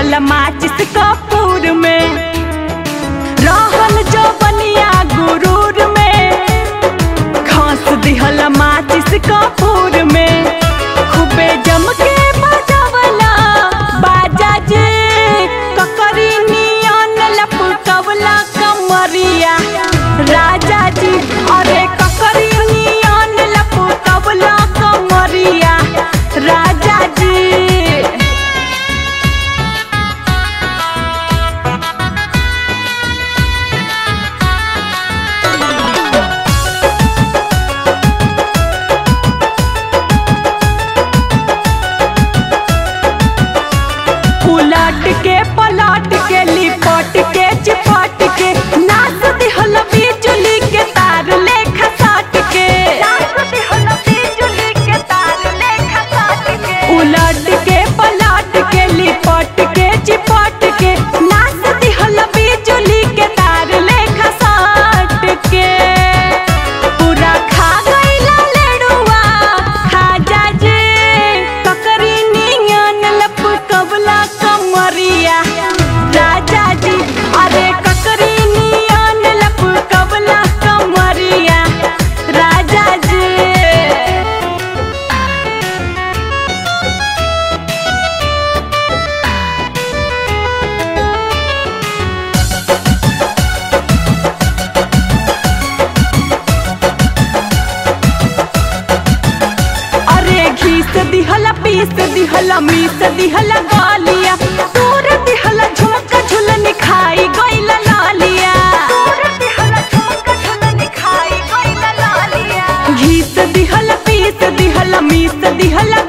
दिहल माचिस कपूर में रहल जो बनिया गुरूर में घास दिहल माचिस कपूर में खूबे जम के बजावला बाजा जे ककरी नियन लपकवला कमरिया राजा जी अरे ककरी नियन लपकवला कमरिया राजा जी उलट के पलट के लिपट के चिपट के नाच दिहल बिजली के तार लेखा साट के उलट के पलट के लिपट के चिपट के नाच दिहल बिजली के तार लेखा साट के पूरा खा गईला लेडुआ खाजा जे ककरी नियन लपकवला कमरिया राजा जी अरे ककरी नियन लपकवला कमरिया राजा जी अरे घीस दिहला पीस दिहला मीस दिहला गालिया तोर दिहला झुमका झुलन खाई गईला लालिया घीस दिहला पीस दिहला मीस दिहला